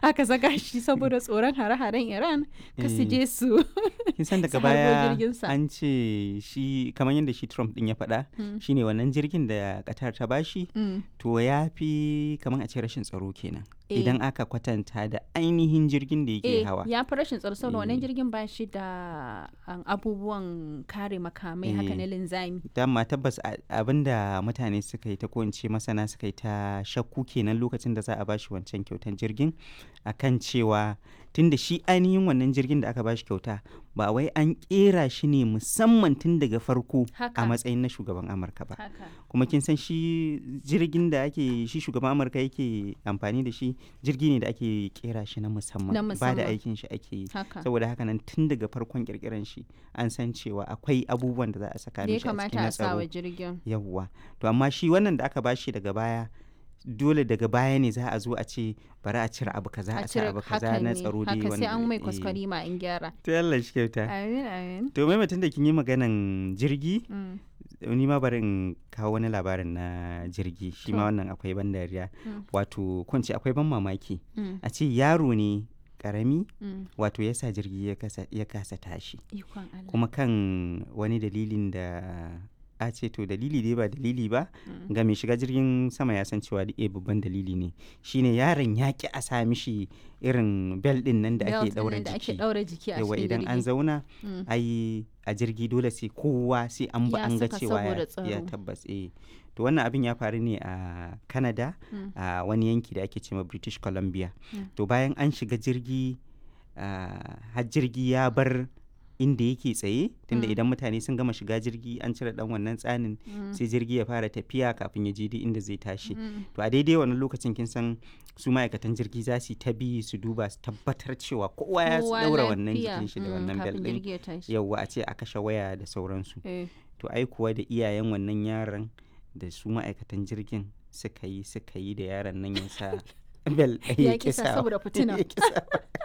aka saka shi saboda tsoron hare-haren iran ka su Eh. je su kin san daga su harbo baya jirginsa. an ce shi kamar yadda shi Trump din ya faɗa Mm. shine wannan jirgin da Qatar ta bashi Mm. to ya fi kamar a ce rashin tsaro kenan Eh. idan aka kwatanta da ainihin jirgin da yake eh hawa ya fi rashin tsaro saboda wannan Eh. jirgin ba shi da um, abubuwan kare makamai haka Eh. na linzami dama tabbas a- abinda mutane suka yi ta ko in ce masana suka yi ta shakku kenan lokacin da za a bashi wancan kyautan jirgin akan cewa tunda shi ainihin wannan jirgin da aka bashi kyauta ba wai an kera shi ne musamman tun daga farko Haka. a matsayin na shugaban amurka ba haka kuma kin san shi jirgin da ake shi shugaban amurka yake amfani da shi jirgi ne da ake kera shi na musamman Na ba da musamman. aikin shi ake yi haka saboda haka nan tun daga farkon kirkiran shi an san cewa akwai abubuwan da za a saka da ya mishi a cikin kamata na a sa tsaro wa jirgin yawwa to amma shi wannan da aka bashi daga baya dole daga baya ne za a zo a ce bari a cire abu kaza a sa abu kaza haka na ne tsaro dai haka sai an mai eh. kwaskwari ma in gyara to Allah shi kyauta amin amin to mai mutum da kin yi maganan jirgi Mm. ni ma bari in kawo wani labarin na jirgi shi ma To. wannan akwai ban dariya Mm. wato kunci akwai ban mamaki Mm. a ce yaro ne karami Mm. wato ya sa jirgi ya kasa, ya kasa tashi ikon Allah kuma kan wani dalilin da a ce to dalili dai ba dalili ba Mm. ga mai shiga jirgin sama ya san cewa eh babban dalili ne shine yaron ya ki a sa mishi irin bel din nan da ake Belt daura ɗin da ake jiki ɗaura jiki a yawa cikin idan an jirgi. zauna Mm. ai a jirgi dole sai kowa sai an ba Ya an ga saka cewa ya, saboda ya tsaro. tabbas eh to wannan abin ya faru ne a Canada Mm. a wani yanki da ake cewa British Columbia Mm. to bayan an shiga jirgi ah, har jirgi ya bar inda yake tsaye tunda Mm. idan mutane sun gama shiga jirgi an cire dan wannan tsanin Mm. sai jirgi ya fara tafiya kafin ya je duk inda zai tashi Mm. to a daidai wannan lokacin kin san su ma'aikatan jirgi za su yi ta bi su duba su tabbatar cewa kowa ya Kowa daura wannan lafiya. jikin shi da Mm, wannan bel kafin din jirgi ya tashi yauwa a ce a kashe waya da sauransu Eh. to ai kuwa da iyayen wannan yaron da su ma'aikatan jirgin suka yi suka yi da yaron nan ya sa bel ɗaya Ya ƙi sa saboda fitina. ya ƙi sa.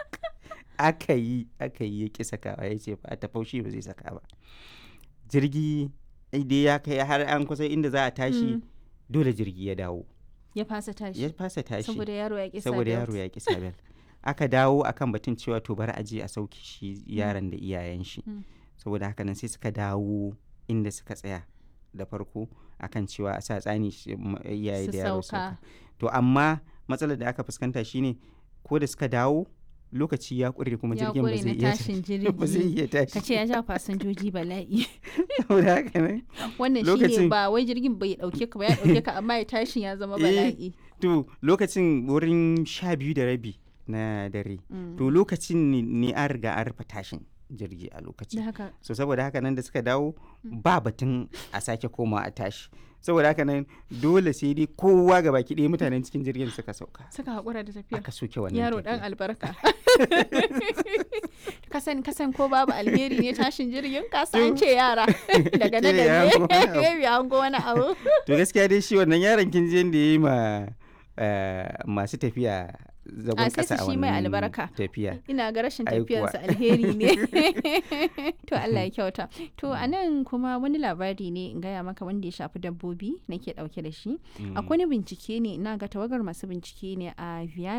aka yi aka yi ya ƙi sakawa ya ce ba ta faushi ba zai saka ba jirgi dai ya kai har an kusa inda za a tashi Mm. dole jirgi ya dawo ya fasa tashi ya fasa tashi saboda yaro ya ƙi sa saboda belt. yaro ya ƙi sabel aka dawo akan batun cewa to bari a je a sauke shi yaron da iyayen shi Mm. saboda haka nan sai suka dawo inda suka tsaya da farko akan cewa a sa tsani shi- m- iyaye Su da yaro sauka. sauka to amma matsalar da aka fuskanta shine ko da suka dawo lokaci ya ƙure kuma ya jirgin ba ƙure zai na iya tashin ba zai jirgi iya tashi ka ce ya ja fasinjoji bala'i saboda haka nan wannan Lokacin- shine ba wai jirgin bai dauke ka ba ya dauke ka amma ya tashin ya zama Eh, bala'i to lokacin wurin sha biyu da rabi na dare Mm. to lokacin ne- ne an riga an rufe tashin jirgi a lokacin da haka so saboda haka nan da suka dawo ba batun a sake koma a tashi saboda haka nan dole sai dai kowa ga baki ɗaya mutanen cikin jirgin suka sauka suka haƙura da tafiya aka soke wannan yaro tafiya. dan albarka kasan kasan ko babu alheri ne tashin jirgin kasa an ce yara daga nan Kila ya hango wani abu. da ne ya hango wani abu to gaskiya dai shi wannan yaron kin je da ya yi ma eh, masu tafiya zagon A, sai kasa su a shi mai wannan albarka. tafiya ina ga rashin Ai kuwa. tafiyarsa alheri ne to Allah ya kyauta to a nan kuma wani labari ne in gaya maka wanda ya shafi dabbobi nake dauke da shi Mm. akwai wani bincike ne ina ga tawagar masu bincike ne a Vienna